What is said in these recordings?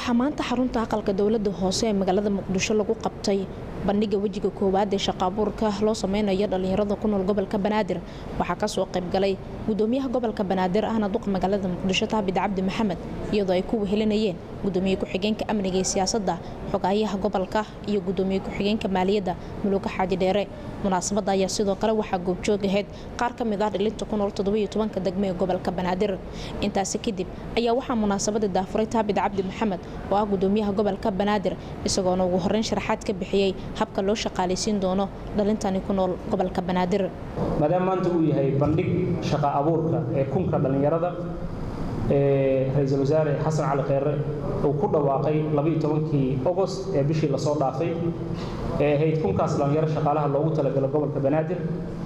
waxaa maanta xarunta aqalka dowladda hoose ee magaalada muqdisho lagu qabtay bandhiga wejiga koowaad ee shaqaabuurka loo sameynayo dhalinyarada ku nool gobolka banaadir waxaa kasoo qaybgalay gudoomiyaha gobolka banaadir ahna duqa magaalada muqdisho taabid cabdi maxamed iyadoo ay ku wehelinayeen gudoomiye ku-xigeenka amniga ee siyaasadda xogaayaha gobolka iyo gudoomiye ku-xigeenka maaliyadda muluuka xaaji dheere munaasabada ayaa sidoo kale waxaa goobjoog ahayd qaar ka mid ah dhilinta ku nool toddobiyo tobanka degmo ee gobolka banaadir intaasi kadib ayaa waxaa munaasabada daafuray taabid cabdi maxamed oo ah gudoomiyaha gobolka banaadir isagoona ugu horeyn sharaxaad ka bixiyey habka loo shaqaalaysiin doono dhalintani ku nool gobolka banaadir maadaama maanta uu yahay bandhig shaqa abuurka ee kunka dhallinyarada ee ra-iisul wasaare xasan cali kheyre uu ku dhawaaqay labaiyo tobankii ogost ee bishii lasoo dhaafay ee ahayd kunkaas dhallinyaro shaqaalaha loogu talagalo gobolka banaadir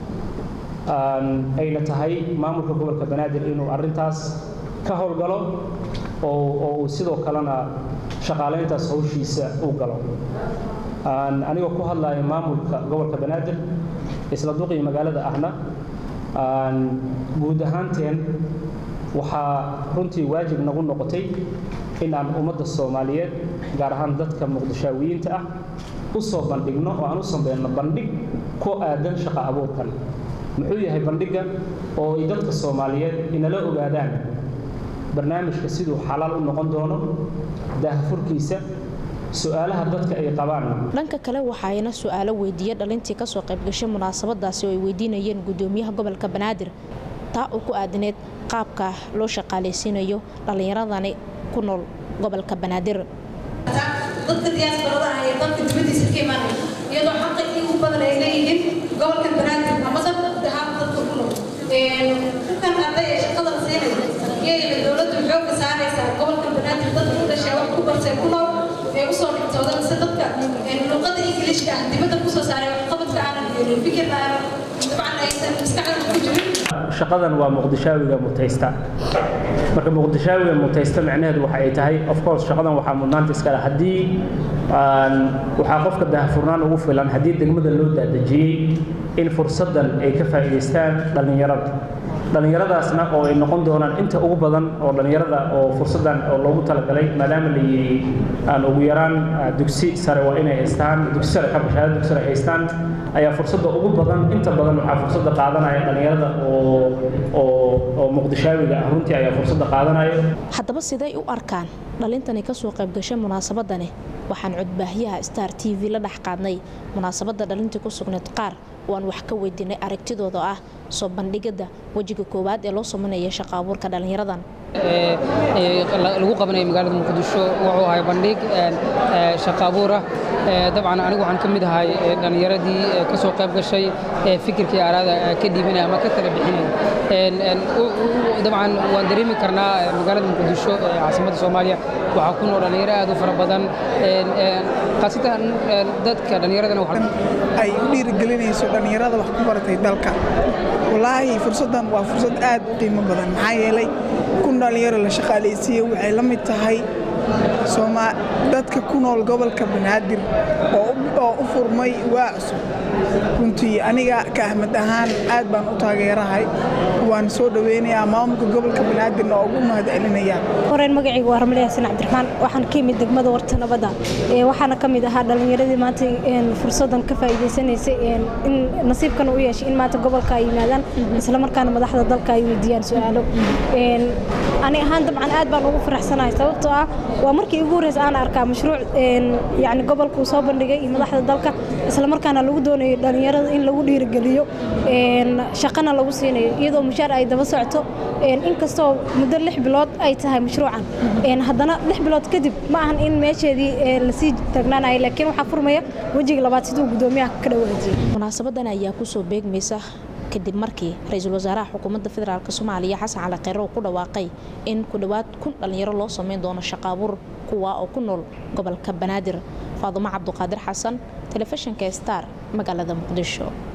ayna tahay maamulka gobolka banaadir inuu arrintaas ka howlgalo oo uu sidoo kalena shaqaalayntaas hawshiisa u galo anigoo ku hadlaya maamulka gobolka banaadir isla duqii magaalada ahna guud ahaanteen waxaa runtii waajib nagu noqotay in aan ummadda soomaaliyeed gaar ahaan dadka muqdishaawiyiinta ah u soo bandhigno oo aan u sameyno bandhig ku aadan shaqa abuurkan muxuu yahay bandhigga oo ay dadka soomaaliyeed inala ogaadaan barnaamijka siduu xalaal u noqon doono daahfurkiisa su-aalaha dadka ay qabaan dhanka kale waxaayna su-aalo weydiiya dhalintii kasoo qaybgashay munaasabadaasi oo ay weydiinayeen gudoomiyaha gobolka banaadir taa oo ku aadaneed qaabka loo shaqaalaysiinayo dhallinyaradani ku nool gobolka banaadir dadka diyaasbarada ah ee dalka dibadiisa ka imaanaya iyadoo xaqa ugu badan ay leeyihiin gobolka banaadir ama dad dahaab dadka ku nool kukan arday ee shaqada la siinaya iyayna dowladdu xoogga saaraysaa gobolka banaadir dadka u dhashay wax ku bartay ku nool ee usoo dhigtooda mise dadka luqada ingiliishka ah dibadda kusoo saaray waxqabadka aanan helin fikirna aanan dabcan aysan maskaxda ku jirin shaqadan waa muqdishaawiga mutaysta marka muqdishaawiga mutaysta macnaheedu waxa ay tahay of course shaqadan waxaa mudnaanta iskale haddii waxaa qofka daahfurnaan ugu filan haddii degmada loo daadejiyey in fursaddan ay ka faa'iidaystaan dhallinyarada dhallinyaradaasna oo ay noqon doonaan inta ugu badan oo dhallinyarada oo fursaddan oo loogu talagalay maadaama la yidhi aan ugu yaraan dugsi sare waa inay haystaan dugsi sare ka bashaada dugsi sare haystaan ayaa fursadda ugu badan inta badan waxaa fursadda qaadanaya dhallinyarada oo oo oo muqdishaawiga ah runtii ayaa fursadda qaadanaya haddaba siday u arkaan dhalintani kasoo qaybgashay munaasabadani waxaan codbaahiyaha star t v la dhex qaadnay munaasabadda dhalintii ku sugnayd qaar oo aan wax ka weydiinay aragtidooda ah soo bandhigada wejiga koowaad ee loo sameynaya shaqa abuurka dhallinyaradan lagu qabanaya magaalada muqdisho wuxuu ahay bandhig shaqa abuurah dabcan anigu waxaan ka mid ahay dhallinyaradii ka soo qayb gashay fikirkii araada ka dhiibinaya ama ka tala bixinaya dabcan waan dareemi karnaa magaalada muqdisho ee caasimadda soomaaliya waxaa ku nool dhallinyaro aad u fara badan khaasatan dadka dhallinyaradana ay u dhiirigelinayso dhallinyarada wax ku baratay dalka wallaahi fursaddan waa fursad aad u qiimo badan maxaa yeelay kun dhallinyaro la shaqaalaysiiye waxay la mid tahay dadka ku nool gobolka banaadir oo u furmay waa cusub runtii aniga ka ahmad ahaan aad baan u taageerahay waan soo dhoweynayaa maamulka gobolka banaadirna oo ugu mahad celinayaa horeen magacayga waa ramle xasan cabdiraxmaan waxaan ka yimid degmada warta nabadda waxaana ka mid ahaa dhallinyaradii maanta fursaddan ka faa'iidaysanaysay in nasiibkana u yeeshay in maanta gobolka ay yimaadaan islamarkaana madaxda dalka ay weydiiyaan su-aalo ani ahaan dabcan aad baan ugu faraxsanahay sababtoo ah waa markii ugu horreysa aan arkaa mashruuc yani gobolkuu soo bandhigay iyo madaxda dalka islamarkaana lagu doonayo dhallinyarada in lagu dhiirigeliyo shaqana lagu siinayo iyadoo mushaar ay daba socto inkastoo muddo lix bilood ay tahay mashruucan haddana lix bilood kadib ma ahan in meesheedii lasii taagnaanayo laakiin waxaa furmaya wejiga labaad siduu gudoomiyaha ka dhawaajiyey munaasabadan ayaa kusoo beegmaysa kadib markii ra-iisul wasaaraha xukuumadda federaalk soomaaliya xasan cali kheyre uu ku dhawaaqay in ku dhowaad kun dhallinyaro loo sameyn doono shaqaabuur kuwa oo ku nool gobolka banaadir faadumo cabduqaadir xasan telefishinka star magaalada muqdisho